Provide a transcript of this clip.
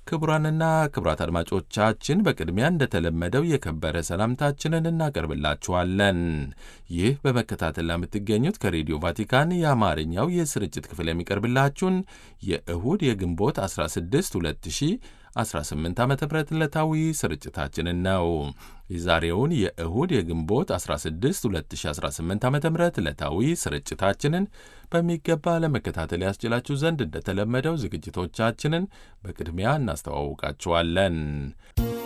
ክቡራንና ክቡራት አድማጮቻችን በቅድሚያ እንደተለመደው የከበረ ሰላምታችንን እናቀርብላችኋለን። ይህ በመከታተል ለምትገኙት ከሬዲዮ ቫቲካን የአማርኛው የስርጭት ክፍል የሚቀርብላችሁን የእሁድ የግንቦት 16 2018 ዓ ም ዕለታዊ ስርጭታችንን ነው። የዛሬውን የእሁድ የግንቦት 16 2018 ዓ ም ዕለታዊ ስርጭታችንን በሚገባ ለመከታተል ያስችላችሁ ዘንድ እንደተለመደው ዝግጅቶቻችንን በቅድሚያ እናስተዋውቃችኋለን።